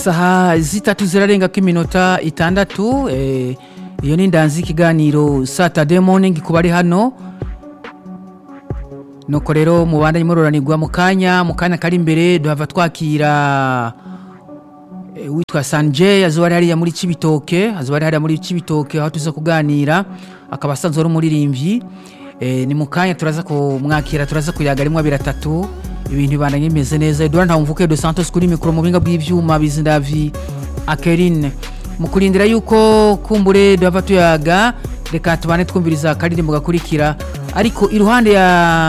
isaha zitatu zirarengako iminota itandatu eh, iyo ni ndanzi ikiganiro saturday morning ku bari hano nuko rero mubandanye muroranirwa mu kanya mu kanya kari imbere duhava twakira eh, witwa sanje azoba ari hariya muri cibitoke azoba ari hariya muri cibitoke aho tuza kuganira akaba asanzwe ari umuririmbyi eh, ni mu kanya turaza kumwakira turaza kuyaga rimwe abiri atatu ibintu bibandanye bimeze neza edouard ntawumvuke de santos kuri mikoro mu buhinga bw'ivyuma bizindavi akerine mu kurindira yuko kumbure duhava tuyaga reka tubane twumviriza akaririmbo gakurikira ariko iruhande ya